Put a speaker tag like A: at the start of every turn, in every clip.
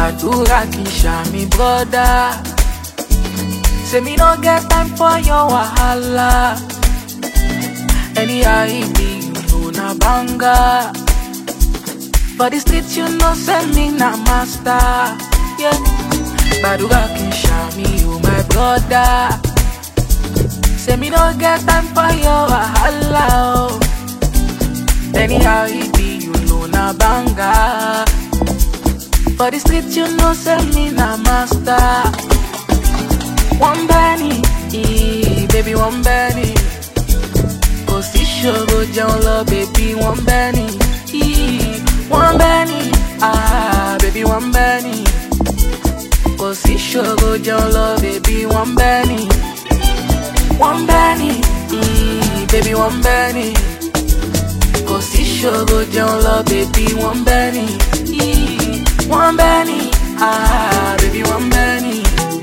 A: gbàdúrà kì í ṣàmì brọ́dá. Say me no get time for your wahala. Anyhow it be, you know na banga. For the street you know say me na master. Yeah. Gbàdúrà kì í ṣàmì o my brother. Say me no get time for your wahala. Oh. Anyhow it be, you know na banga. For the street you know say me na master. One penny, eh, baby one penny. Kò sí ṣòro jẹun lọ, baby one penny. eh, One penny, ah, baby one penny. Kò sí ṣòro jẹun lọ, baby one penny. One penny, eh, baby one penny. Kò sí ṣòro jẹun lọ, baby one penny. eh, One penny, ah, baby one penny.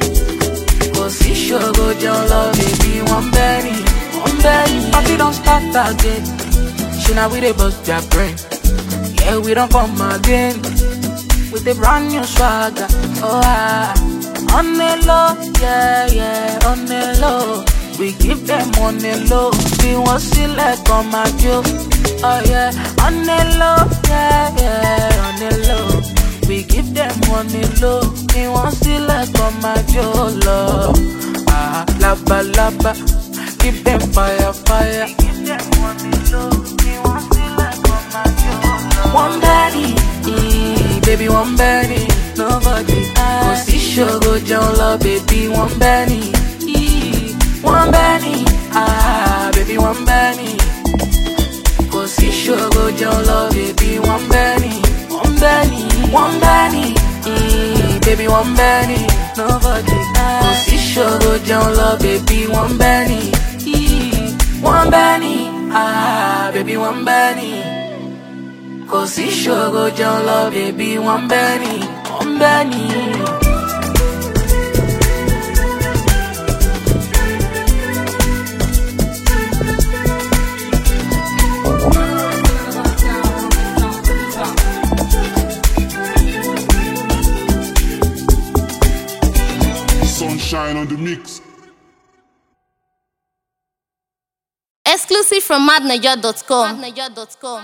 A: Kò sí ṣòro jẹun lọ, baby one penny. One penny. Party don start again. Ṣé na we dey bust their brain? Yeah, we don't come again with a brand new swagger. Oh, ah. on the low, yeah, yeah, on the low. We give them on the low. We want select on my joke. Oh, yeah, on the low, yeah, yeah, on the low. We give them on the low. We want select on my joke, love. Ah, laba, laba. Give them fire, fire. We give them on the low. We want select on my joke, love. One daddy, eh, baby, one Benny. Nobody Kò sí ṣòro jẹun lọ, baby, one Benny. eh, One Benny, ah, baby, one Benny. Kò sí ṣòro jẹun lọ, baby, one Benny. One Benny, one Benny, eh, baby, one Benny. Nobody Kò sí ṣòro jẹun lọ, baby, one Benny. eh, One Benny, ah, baby, one Benny. Kò sí ṣòro jẹun lọ, baby, one Benny, one Benny.
B: Sunshine on the mix.
C: Exclusive from madniger.com.